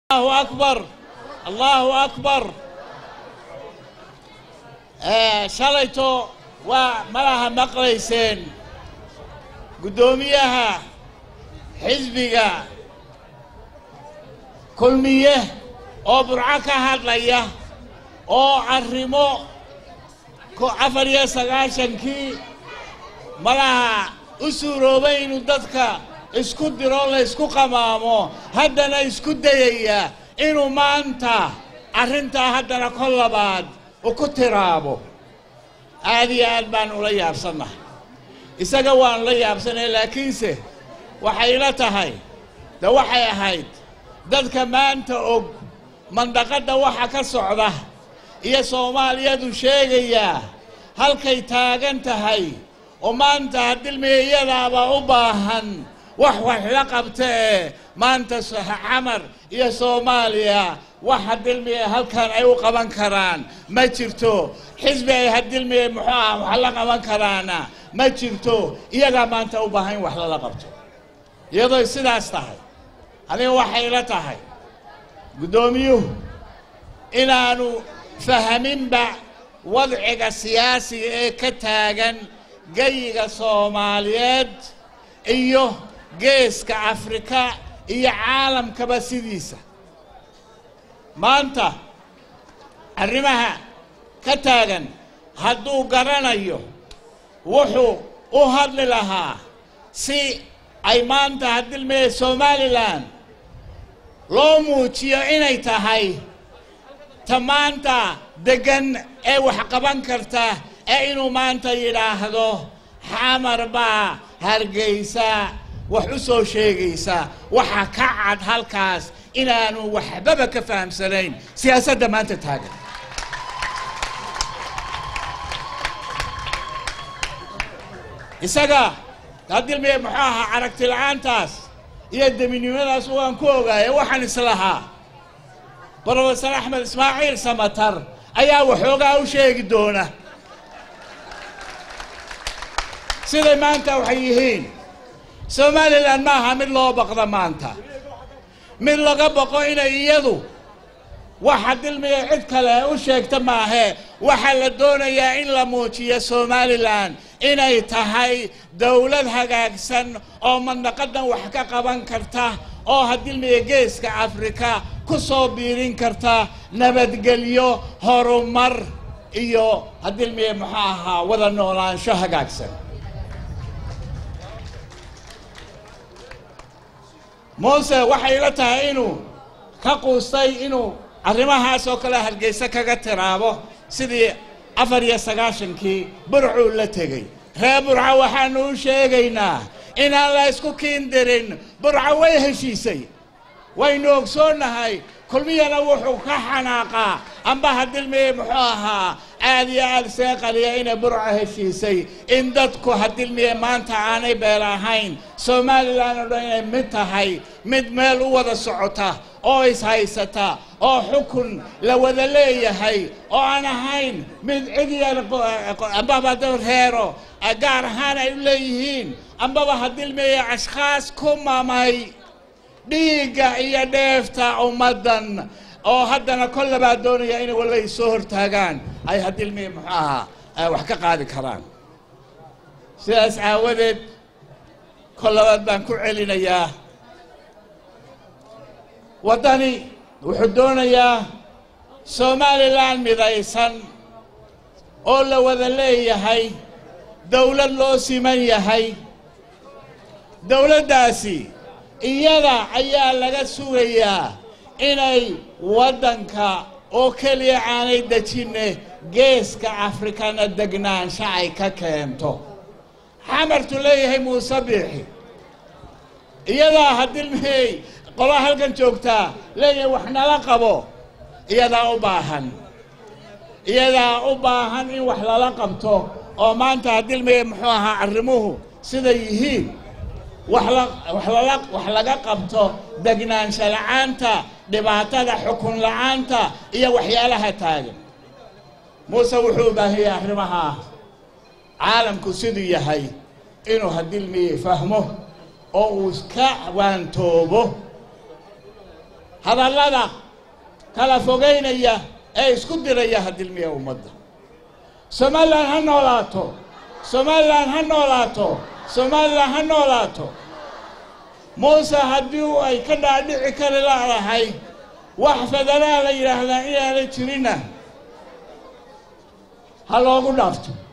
الله أكبر الله أكبر shalayto waa malaha maqlayseen guddoomiyaha xisbiga kulmiye oo burco ka hadlaya oo arrimo afar iyo sagaashankii malaha u suuroobay inuu dadka isku diro la isku qamaamo haddana isku dayaya inuu maanta arrintaa haddana kol labaad u ku tiraabo aad iyo aad baan ula yaabsannahay isaga waanu la yaabsanay laakiinse waxay ila tahay de waxay ahayd dadka maanta og mandaqadda waxa ka socda iyo soomaaliyadu sheegayaa halkay taagan tahay oo maanta hadilmiya iyadaaba u baahan wax wax la qabta ee maanta camar iyo soomaaliya wax hadilmiya halkan ay u qaban karaan ma jirto xisbi ay hadilmiya muxuu ah wax la qaban karaana ma jirto iyagaa maanta u baahan in wax lala qabto iyadoo sidaas tahay aniga waxay la tahay guddoomiyuhu inaanu fahaminba wadciga siyaasiga ee ka taagan geyiga soomaaliyeed iyo geeska afrika iyo caalamkaba sidiisa maanta arrimaha ka taagan hadduu garanayo wuxuu u hadli lahaa si ay maanta hadilmee somalilan loo muujiyo inay tahay ta maanta deggan ee wax qaban karta ee inuu maanta yidhaahdo xamar baa hargeysa wax u soo sheegaysa waxa ka cad halkaas inaanu waxbaba ka fahamsanayn siyaasadda maanta taagan isaga hadilmiye muxuu ahaa aragti la-aantaas iyo deminimadaas waan ku ogaaya waxaan islahaa brofesor axmed ismaaciil samatar ayaa waxoogaa u sheegi doona siday maanta waxay yihiin somalilan ma aha mid loo baqda maanta mid laga baqo inay iyadu waxa dilmiya cid kale u sheegta maahee waxaa la doonayaa in la muujiyo somalilan inay tahay dowlad hagaagsan oo mandaqadan wax ka qaban karta oo hadilmiya geeska afrika ku soo biirin karta nabadgelyo horumar iyo hadilmiya muxuu ahaa wada noolaansho hagaagsan muuse waxay la tahay inuu ka quustay inuu arrimahaas oo kale hargeysa kaga tiraabo sidii afar iyo sagaashankii burcuu la tegey reer burca waxaanu u sheegaynaa inaan la isku kiindirin burca way heshiisay waynu ogsoonnahay kulmiyana wuxuu ka xanaaqaa amba hadilmiye muxuu ahaa aad iyo aad seeqaliya inay burca heshiisay in dadku hadilmiye maanta aanay beel ahayn somalilan oo dhan inay mid tahay mid meel u wada socota oo ishaysata oo xukun la wada leeyahay oo aan ahayn mid cid yar ambaba reero gaar ahaan ay u leeyihiin ambaba hadilmiye ashkhaas ku mamay dhiigga iyo dheefta ummaddan oo haddana kol labaa doonaya inay walla ay soo hortaagaan ay hadilmiye muxuu ahaa wax ka qaadi karaan sidaas aawadeed kol labaad baan ku celinayaa waddani wuxuu doonayaa somalilan midaysan oo la wada leeyahay dowlad loo siman yahay dowladdaasi iyada ayaa laga sugayaa inay waddanka oo keliya aanay dejinne geeska afrikana degnaansho ay ka keento xamartu leeyahay muuse biixi iyadaa hadilmey qolaa halkan joogtaa leeyahay wax nala qabo iyadaa u baahan iyadaa u baahan in wax lala qabto oo maanta hadilmey muxuu ahaa arrimuhu siday yihiin wax laga qabto degnaansho la-aanta dhibaatada xukun la-aanta iyo waxyaalaha taagan muuse wuxuu u baahiyey arrimaha caalamku siduu yahay inuu hadilmiye fahmo oo uu iska waantoobo hadallada kala fogeynaya ee isku diraya hadilmiya ummadda somalilan ha noolaato somalilan ha noolaato somalilan ha noolaato muuse haddii ay ka dhaadhici kari laadahay wax federaa la yidhaahdaa inaana jirinna ha loogu dhaafto